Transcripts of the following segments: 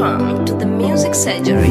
Welcome to the Music Surgery.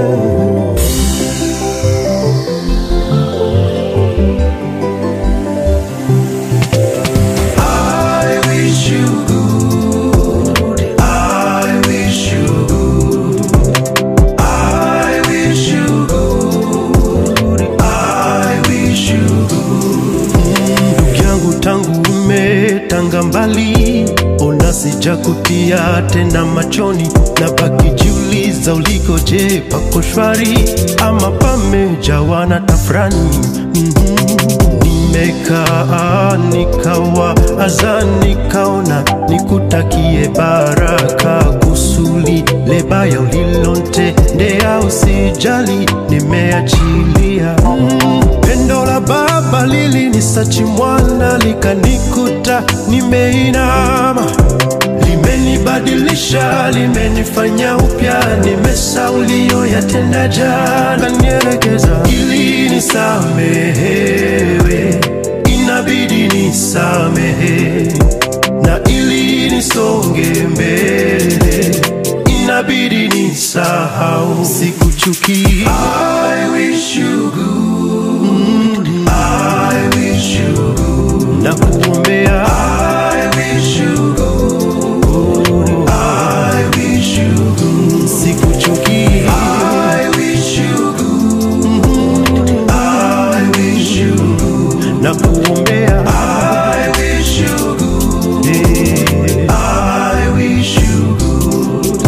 I wish you good. I wish you good. I wish you good. I wish you good. Ndugu yangu tangu umetanga mbali, ona sijakutia tena machoni, na baki jiuliza uliko, je, pako shwari ama pamejawa na tafrani? Mhm. Nimekaa nikawa aza nikaona nikutakie baraka kusuli lebaya ulilonitendea usijali nimeachilia mm. Pendo la baba lilinisachi mwana likanikuta nimeinama limenibadilisha limenifanya upya nimesaulio yatenda jana nierekeza ili nisamehewe inabidi nisamehe na ili nisonge mbele inabidi nisahau sikuchuki I wish you good. I wish you good. na kuombea I wish you good. I wish you good. sikuchuki I wish you good. I wish you good. na kuombea I wish you good. Yeah. I wish you good.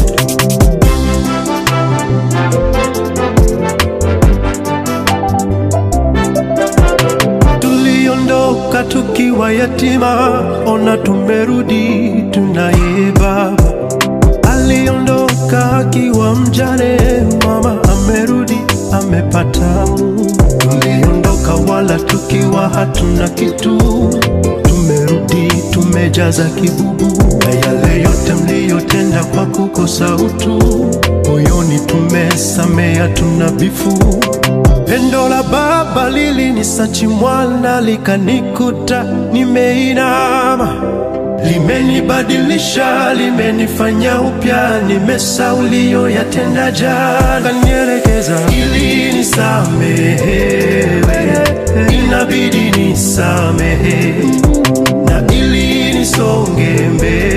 tuliondoka tukiwa yatima, ona tumerudi tunaye baba. Aliondoka akiwa mjane, mama amerudi amepata Mungu. Tuliondoka wala tukiwa hatuna kitu, tumerudi tumejaza kibubu, na yale yote mliyotenda kwa kukosa utu, moyoni tumesamea, tuna bifu Pendo la baba lilinisachi mwana likanikuta nimeinama, limenibadilisha limenifanya upya, nimesaulio yatenda jana, nierekeza ili nisamehewe, inabidi nisamehe na ili nisonge mbele